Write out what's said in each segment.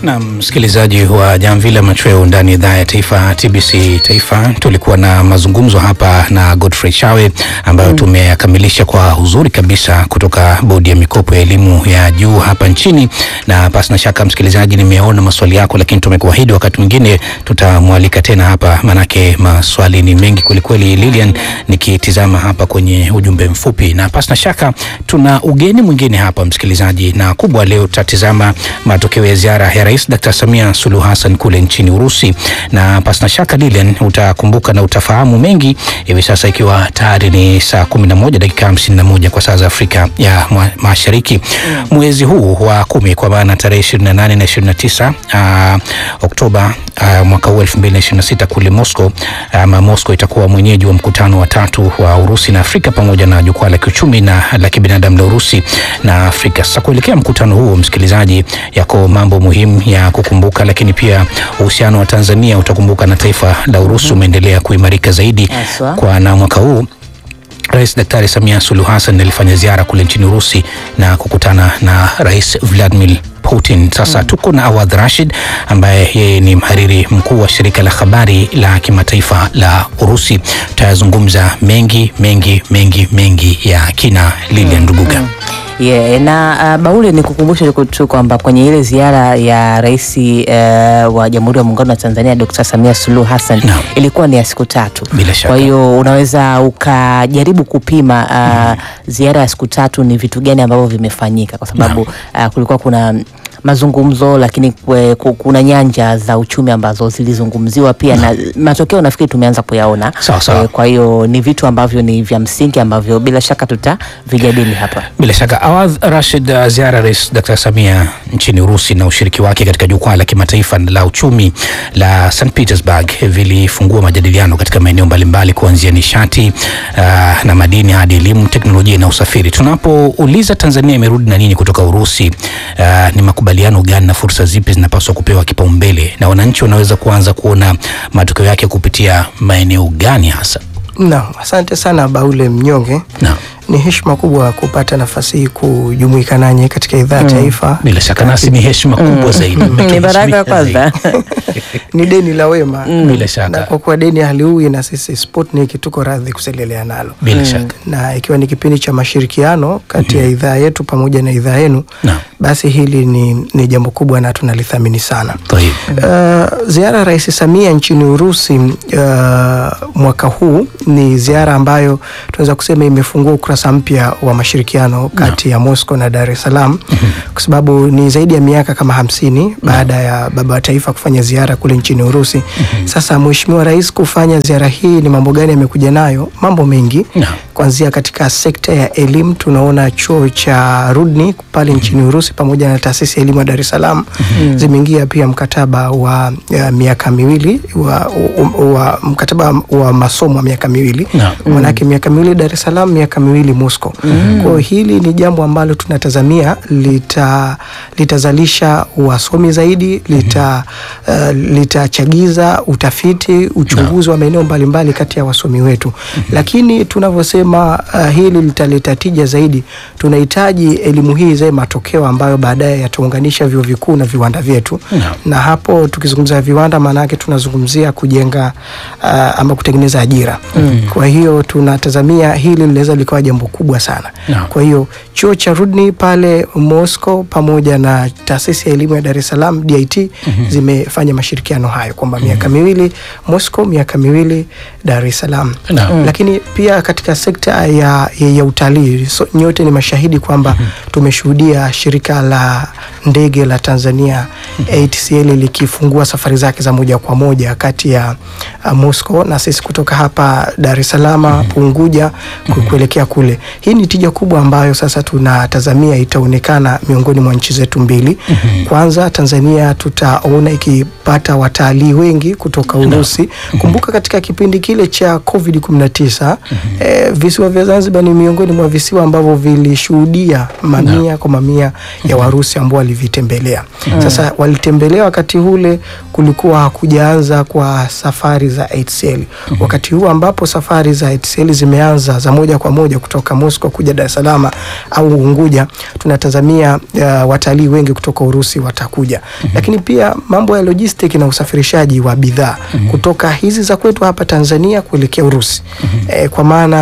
Na msikilizaji wa Jamvi la Machweo ndani ya idhaa ya taifa TBC Taifa, tulikuwa na mazungumzo hapa na Godfrey Chawe ambayo tumeyakamilisha kwa uzuri kabisa kutoka bodi ya mikopo ya elimu ya juu hapa nchini, na pasi na shaka msikilizaji, nimeona maswali yako, lakini tumekuahidi wakati mwingine tutamwalika tena hapa, manake maswali ni mengi kwelikweli. Lilian, nikitizama hapa kwenye ujumbe mfupi, na pasi na shaka tuna ugeni mwingine hapa msikilizaji, na kubwa leo tutatizama matokeo ya ziara ya Rais Dr. Samia Suluhu Hassan kule nchini Urusi, na pasina shaka Lilian, utakumbuka na utafahamu mengi hivi sasa, ikiwa tayari ni saa 11 dakika 51 kwa saa za Afrika ya mwa- Mashariki. Mwezi huu wa kumi kwa maana tarehe 28 na 29 uh, Oktoba uh, mwaka huu 2026 kule Moscow ama Moscow itakuwa mwenyeji wa mkutano wa tatu wa Urusi na Afrika pamoja na jukwaa la kiuchumi na la kibinadamu la Urusi na Afrika. Sasa kuelekea mkutano huo, msikilizaji, yako mambo muhimu ya kukumbuka, lakini pia uhusiano wa Tanzania utakumbuka na taifa la Urusi umeendelea kuimarika zaidi Haswa. kwa na mwaka huu Rais Daktari Samia Suluhu Hassan alifanya ziara kule nchini Urusi na kukutana na Rais Vladimir Putin. Sasa tuko na Awadh Rashid ambaye yeye ni mhariri mkuu wa shirika la habari la kimataifa la Urusi. Tutayazungumza mengi mengi mengi mengi ya kina Lilian Nduguga. Yeah, na uh, Baule ni kukumbusha tu kwamba kwenye ile ziara ya rais uh, wa Jamhuri ya Muungano wa Tanzania Dr. Samia Suluhu Hassan Naam. ilikuwa ni ya siku tatu. Bila shaka. Kwa hiyo unaweza ukajaribu kupima uh, ziara ya siku tatu ni vitu gani ambavyo vimefanyika, kwa sababu uh, kulikuwa kuna mazungumzo lakini kwe- ku- kuna nyanja za uchumi ambazo zilizungumziwa pia na matokeo nafikiri tumeanza kuyaona. Sawa, sawa. Eh, kwa hiyo ni vitu ambavyo ni vya msingi ambavyo bila shaka tutavijadili hapa. Bila shaka Awadh Rashid, uh, ziara ya Rais Dr. Samia nchini Urusi na ushiriki wake katika jukwaa la kimataifa la uchumi la St Petersburg vilifungua majadiliano katika maeneo mbalimbali kuanzia nishati uh, na madini hadi elimu, teknolojia na usafiri. Tunapouliza Tanzania imerudi na nini kutoka Urusi, uh, ni makubaliano gani na fursa zipi zinapaswa kupewa kipaumbele na wananchi wanaweza kuanza kuona matokeo yake kupitia maeneo gani hasa? Naam, asante sana Baule Mnyonge. Naam. Ni heshima kubwa kupata nafasi hii kujumuika nanyi katika idhaa ya taifa. Bila shaka nasi ni heshima kubwa zaidi. Ni baraka Mmetuheshimia kwanza. zaidi. Ni deni la wema Bila shaka. na kwa kuwa deni haliui, na sisi Sputnik tuko radhi kuselelea nalo Bila shaka. na ikiwa ni kipindi cha mashirikiano kati ya idhaa yetu pamoja na idhaa yenu, Naam. basi hili ni, ni jambo kubwa na tunalithamini sana. Tayeb. Uh, ziara ya Rais Samia nchini Urusi uh, mwaka huu ni ziara ambayo tunaweza kusema imefungua ukurasa mpya wa mashirikiano kati ya Moscow na Dar es Salaam kwa sababu ni zaidi ya miaka kama hamsini baada ya baba wa taifa kufanya ziara kule nchini Urusi. Sasa Mheshimiwa Rais kufanya ziara hii, ni mambo gani amekuja nayo? Mambo mengi Naam. kuanzia katika sekta ya elimu tunaona chuo cha Rudni pale nchini Urusi pamoja na taasisi ya elimu ya Dar es Salaam zimeingia pia mkataba wa ya miaka miwili wa, wa, wa mkataba wa masomo wa miaka miwili Naam. manake miaka miwili Dar es Salaam, miaka miwili Moscow. Kwa hiyo hili ni jambo ambalo tunatazamia lita litazalisha wasomi zaidi, lita uh, litachagiza utafiti, uchunguzi wa maeneo mbalimbali kati ya wasomi wetu, lakini tunavyosema uh, hili litaleta tija zaidi, tunahitaji elimu hii izae matokeo ambayo baadaye yataunganisha vyuo vikuu na viwanda vyetu Naam. na hapo tukizungumzia viwanda maana yake tunazungumzia kujenga uh, ama kutengeneza ajira. Kwa hiyo tunatazamia hili linaweza likawa jambo kubwa sana. Naam. Kwa hiyo chuo cha Rudni pale Moscow pamoja na taasisi ya elimu ya Dar es Salaam DIT zimefanya mashirikiano hayo kwamba miaka miwili Moscow, miaka miwili Dar es Salaam. Naam. Lakini pia katika sekta ya, ya, ya utalii so, nyote ni mashahidi kwamba tumeshuhudia shirika la ndege la Tanzania ATCL likifungua safari zake za moja kwa moja kati ya uh, Moscow na sisi kutoka hapa Dar es Salaam Unguja ku- kuelekea kule. Hii ni tija kubwa ambayo sasa tunatazamia itaonekana miongoni mwa nchi zetu mbili. Kwanza Tanzania tutaona ikipata watalii wengi kutoka Urusi. Kumbuka katika kipindi kile cha COVID 19 eh, vile visiwa vya Zanzibar ni miongoni mwa visiwa ambavyo vilishuhudia mamia kwa mamia ya Warusi ambao walivitembelea. Sasa walitembelea wakati ule kulikuwa hakujaanza kwa safari za HCL. Wakati huu ambapo safari za HCL zimeanza za moja kwa moja kutoka Moscow kuja Dar es Salaam au Unguja, tunatazamia uh, watalii wengi kutoka Urusi watakuja. Lakini pia mambo ya logistic na usafirishaji wa bidhaa kutoka hizi za kwetu hapa Tanzania kuelekea Urusi. Eh, kwa maana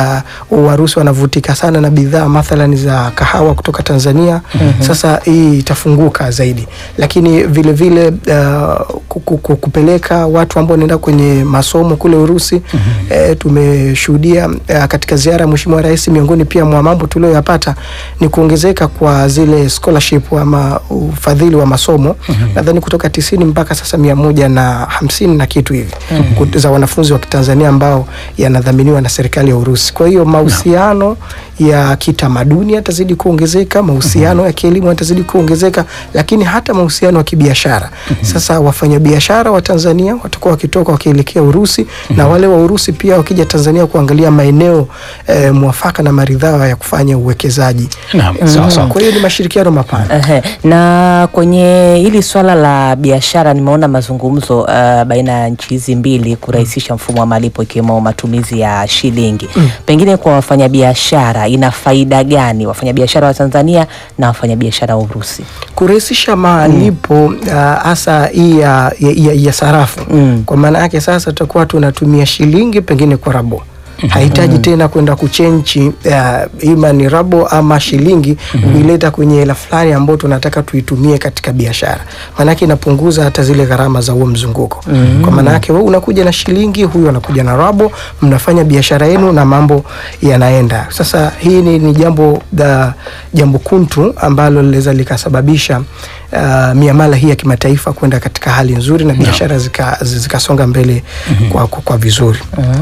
uh, Warusi wanavutika sana na bidhaa mathalan za kahawa kutoka Tanzania. Sasa hii itafunguka zaidi, lakini vile vile uh, ku- ku- ku- kupeleka watu ambao wanaenda kwenye masomo kule Urusi. Eh, tumeshuhudia uh, katika ziara ya Mheshimiwa Rais, miongoni pia mwa mambo tulioyapata ni kuongezeka kwa zile scholarship ama ufadhili wa masomo nadhani kutoka tisini mpaka sasa mia moja na hamsini na kitu hivi kut- za wanafunzi wa Kitanzania ambao yanadhaminiwa na serikali ya Urusi. Kwa hiyo mahusiano ya kitamaduni yatazidi kuongezeka, mahusiano ya kielimu yatazidi kuongezeka, lakini hata mahusiano ya kibiashara. Sasa wafanyabiashara wa Tanzania watakuwa wakitoka wakielekea Urusi na wale wa Urusi pia wakija Tanzania kuangalia maeneo eh, mwafaka na maridhawa ya kufanya uwekezaji. Naam, sawa sawa. Kwa hiyo ni mashirikiano mapana. Ehe, na kwenye hili swala la biashara nimeona mazungumzo uh, baina ya nchi hizi mbili kurahisisha mfumo wa malipo ikiwemo matumizi ya shilingi. Pengine kwa wafanyabiashara ina faida gani wafanyabiashara wa Tanzania na wafanyabiashara wa Urusi? kurahisisha malipo uh, hasa hii ya, ya, ya, ya sarafu Mm. kwa maana yake sasa tutakuwa tunatumia shilingi pengine kwa rabo hahitaji tena kwenda kuchenji uh, ima ni rabo ama shilingi kuileta kwenye hela fulani ambayo tunataka tuitumie katika biashara, maanake inapunguza hata zile gharama za huo mzunguko. Kwa maana yake wewe unakuja na shilingi, huyu anakuja na rabo, mnafanya biashara yenu na mambo yanaenda. Sasa hii ni, ni jambo da, jambo kuntu ambalo linaweza likasababisha uh, miamala hii ya kimataifa kwenda katika hali nzuri na biashara zika- zikasonga mbele kwa, kwa, kwa vizuri.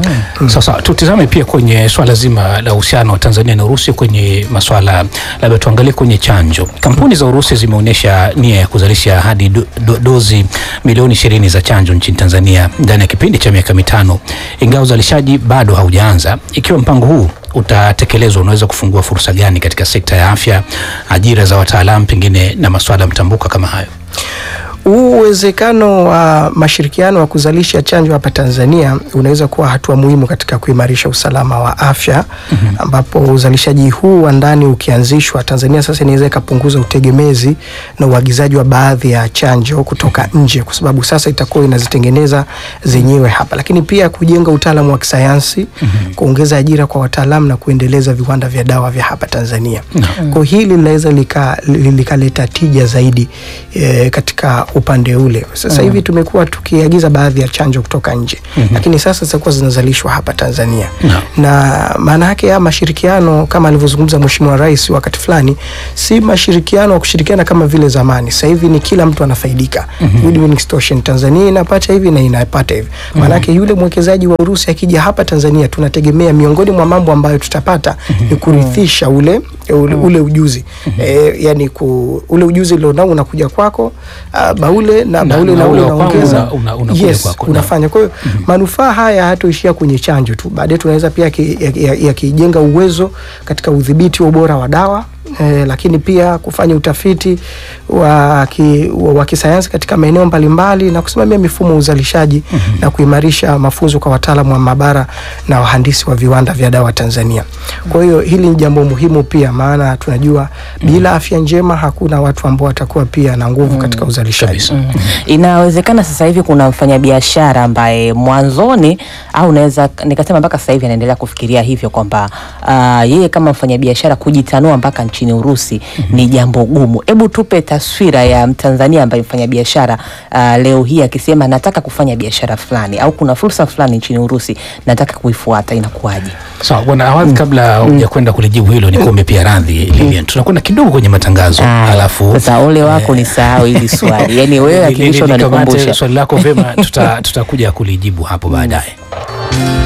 Sasa tutizame pia kwenye swala zima la uhusiano wa Tanzania na Urusi kwenye maswala, labda tuangalie kwenye chanjo. Kampuni za Urusi zimeonyesha nia ya kuzalisha hadi do, do, dozi milioni ishirini za chanjo nchini Tanzania ndani ya kipindi cha miaka mitano, ingawa uzalishaji bado haujaanza. Ikiwa mpango huu utatekelezwa, unaweza kufungua fursa gani katika sekta ya afya, ajira za wataalamu, pengine na maswala mtambuka kama hayo? Huu uwezekano wa mashirikiano wa kuzalisha chanjo hapa Tanzania unaweza kuwa hatua muhimu katika kuimarisha usalama wa afya ambapo uzalishaji huu wa ndani ukianzishwa, Tanzania sasa inaweza ikapunguza utegemezi na uagizaji wa baadhi ya chanjo kutoka nje, kwa sababu sasa itakuwa inazitengeneza zenyewe hapa, lakini pia kujenga utaalamu wa kisayansi, kuongeza ajira kwa wataalamu na kuendeleza viwanda vya dawa vya hapa Tanzania. Kwa hili linaweza lika- li- likaleta tija zaidi e, katika upande ule. Sasa hivi tumekuwa tukiagiza baadhi ya chanjo kutoka nje, lakini sasa zitakuwa zinazalishwa hapa Tanzania na maana yake ya mashirikiano kama alivyozungumza Mheshimiwa Rais wakati fulani, si mashirikiano wa kushirikiana kama vile zamani. Sasa hivi ni kila mtu anafaidika, win-win situation. Tanzania inapata hivi na inapata hivi. Maana yake yule mwekezaji wa Urusi akija hapa Tanzania, tunategemea miongoni mwa mambo ambayo tutapata ni kurithisha ule ule, ule ujuzi e, yani ku, ule ujuzi ulionao unakuja kwako uh, baule na Na- baule na na ule ule wa kwangu unaongeza una- una- unakuja yes, kwako, na- unafanya. Kwa hiyo manufaa haya hatoishia kwenye chanjo tu, baadaye tunaweza pia yakijenga ya, ya, yakijenga uwezo katika udhibiti wa ubora wa dawa eh, lakini pia kufanya utafiti wa, ki, wa, wa kisayansi katika maeneo mbalimbali na kusimamia mifumo ya uzalishaji na kuimarisha mafunzo kwa wataalamu wa maabara na wahandisi wa viwanda vya dawa Tanzania. Kwa hiyo hili ni jambo muhimu pia, maana tunajua bila afya njema hakuna watu ambao watakuwa pia na nguvu katika uzalishaji. Kabisa. Inawezekana sasa hivi kuna mfanyabiashara ambaye mwanzoni au naweza nikasema mpaka sasa hivi anaendelea kufikiria hivyo kwamba ah, yeye kama mfanyabiashara kujitanua mpaka nchini Urusi ni jambo gumu. Hebu tupe taswira ya Mtanzania ambaye mfanyabiashara ah, leo hii akisema nataka kufanya biashara fulani au kuna fursa fulani nchini Urusi nataka kuifuata, inakuwaje? Sawa bwana Awadhi, kabla ya kwenda kulijibu hilo, nikuombe pia radhi Lilian, tunakwenda kidogo kwenye matangazo Ah, alafu sasa ole wako ni sahau hili swali, yani wewe Li- li- akilisha likamate unanikumbusha swali lako vyema, tuta- tutakuja kulijibu hapo baadaye.